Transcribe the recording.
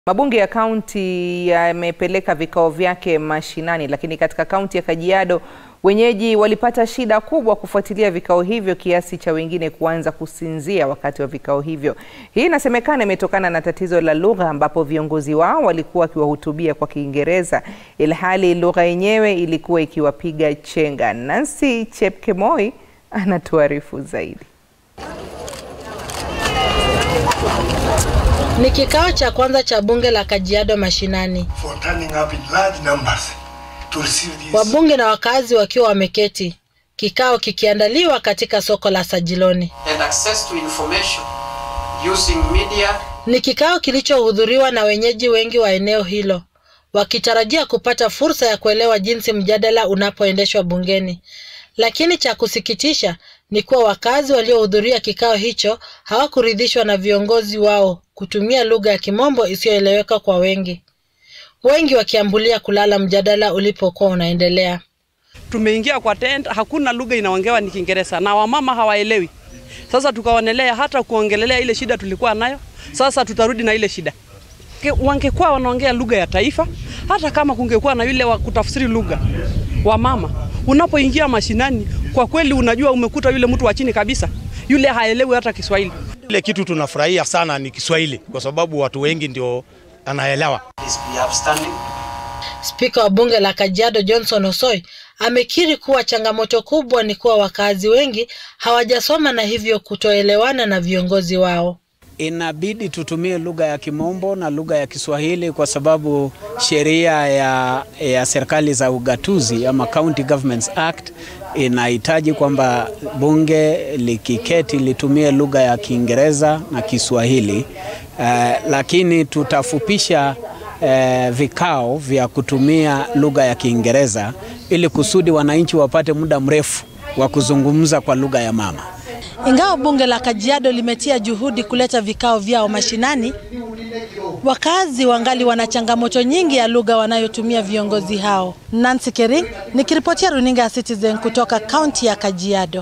Mabunge ya kaunti yamepeleka vikao vyake mashinani, lakini katika kaunti ya Kajiado wenyeji walipata shida kubwa kufuatilia vikao hivyo kiasi cha wengine kuanza kusinzia wakati wa vikao hivyo. Hii inasemekana imetokana na tatizo la lugha, ambapo viongozi wao walikuwa wakiwahutubia kwa Kiingereza ilhali lugha yenyewe ilikuwa ikiwapiga chenga. Nancy Chepkemoi anatuarifu zaidi. Ni kikao cha kwanza cha bunge la Kajiado mashinani, for turning up in large numbers to receive these wabunge na wakazi wakiwa wameketi, kikao kikiandaliwa katika soko la Sajiloni. and access to information using media Ni kikao kilichohudhuriwa na wenyeji wengi wa eneo hilo, wakitarajia kupata fursa ya kuelewa jinsi mjadala unapoendeshwa bungeni. Lakini cha kusikitisha ni kuwa wakazi waliohudhuria kikao hicho hawakuridhishwa na viongozi wao kutumia lugha ya Kimombo isiyoeleweka kwa wengi, wengi wakiambulia kulala mjadala ulipokuwa unaendelea. Tumeingia kwa tent, hakuna lugha inaongewa ni Kiingereza na wamama hawaelewi. Sasa tukaonelea hata kuongelelea ile shida tulikuwa nayo, sasa tutarudi na ile shida. Ke- Wangekuwa wanaongea lugha ya taifa, hata kama kungekuwa na yule wa kutafsiri lugha wamama, unapoingia mashinani, kwa kweli unajua umekuta yule mtu wa chini kabisa, yule haelewi hata Kiswahili. Ile kitu tunafurahia sana ni Kiswahili kwa sababu watu wengi ndio anaelewa. is be upstanding Spika wa bunge la Kajiado Johnson Osoi amekiri kuwa changamoto kubwa ni kuwa wakazi wengi hawajasoma na hivyo kutoelewana na viongozi wao. Inabidi tutumie lugha ya Kimombo na lugha ya Kiswahili kwa sababu sheria ya, ya serikali za ugatuzi ama County Governments Act inahitaji kwamba bunge likiketi litumie lugha ya Kiingereza na Kiswahili. Eh, lakini tutafupisha eh, vikao vya kutumia lugha ya Kiingereza ili kusudi wananchi wapate muda mrefu wa kuzungumza kwa lugha ya mama. Ingawa bunge la Kajiado limetia juhudi kuleta vikao vyao mashinani, wakazi wangali wana changamoto nyingi ya lugha wanayotumia viongozi hao. Nancy Kering nikiripotia runinga ya Citizen kutoka kaunti ya Kajiado.